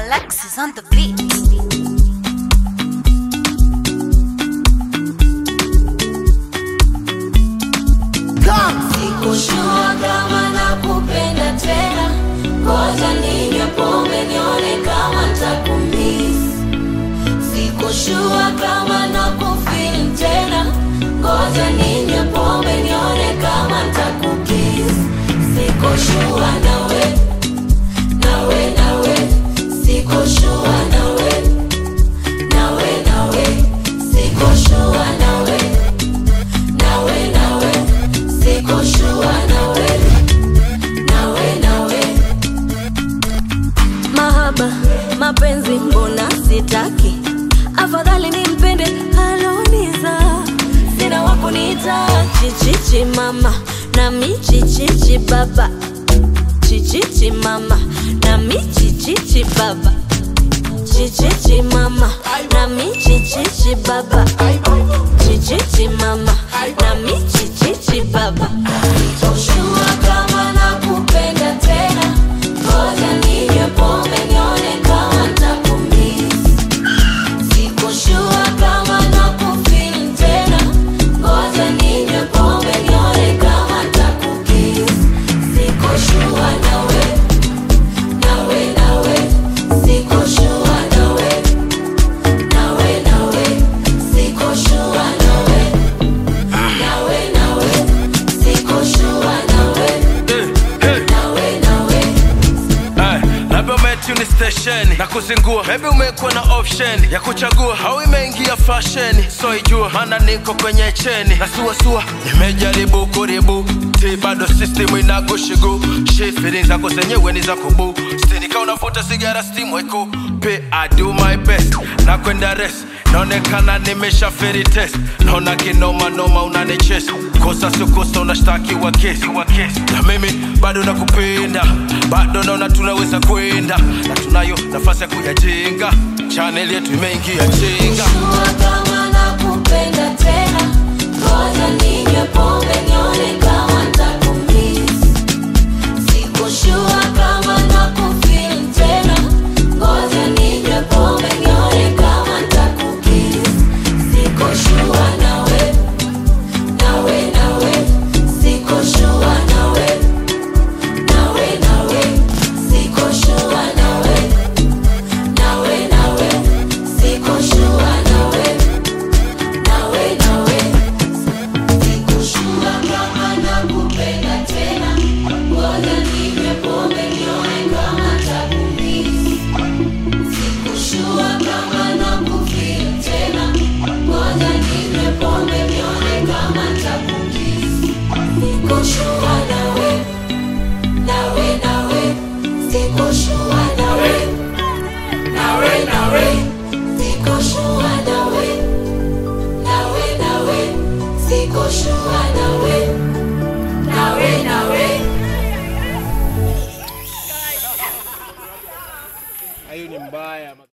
Alexis on the beat. Sikushua kama nakupenda tena, ngoja ninywe pombe nione kama ntakumiss. Sikushua kama nakufeel tena, ngoja ninywe pombe nione kama ntakukiss. Sikushua nawe, nawe, nawe, sikushua nawe, nawe, nawe, sikushua nawe, nawe, nawe, sikushua nawe, nawe, nawe. Mahaba, mapenzi mbona sitaki, afadhali nimpende aloniza, sina wakuniita chichichi mama nami chichichi baba, chichichi mama nami chichichi baba, chichichi mama nami chichichi baba, chichichi mama nami chichichi baba. Sikushua kama nakupenda tena, ngoja ninywe pombe nione kama ntakumiss. Sikushua kama nakufeel tena, ngoja ninywe pombe nione kama ntakukiss. Sikushua nawe, nawe, nawe, sikushua nawe, nawe, nawe, sikushua nawe, nawe, nawe, sikushua nawe, nawe, nawe. Ay, labda umetuni stesheni na kuzingua, maybe umekuwa na option ya kuchagua, au imeingia fasheni, so ijua maana niko kwenye cheni na suasua, nimejaribu kuribu ti bado system inakushigu shi feelings zako zenyewe ni za kubu stini kama unavuta sigara steam weko pe I do my best na kwenda rest naonekana nimesha feri test naona kinoma noma unanichesa kosa sio kosa unashtakiwa kesi wa kesi na mimi bado nakupenda bado naona tunaweza kwenda na tunayo nafasi ya kuyajenga chaneli yetu imeingia chenga Sikushua kama nakupenda tena, ngoja ninywe pombe nione kama ntakumiss. Sikushua kama nakufeel tena, ngoja ninywe pombe nione kama ntakukiss. Sikushua nawe, nawe, nawe, sikushua nawe, nawe, nawe, sikushua nawe, nawe, nawe, sikushua nawe, nawe, nawe. Sikushua kama nakupenda tena, ngoja ninywe pombe nione kama ntakumiss. Sikushua kama nakufeel tena, ngoja ninywe pombe nione kama ntakukiss. Sikushua nawe, nawe, nawe, sikushua nawe, nawe, nawe, sikushua nawe, nawe, nawe, sikushua nawe, nawe, nawe. hiyo ni mbaya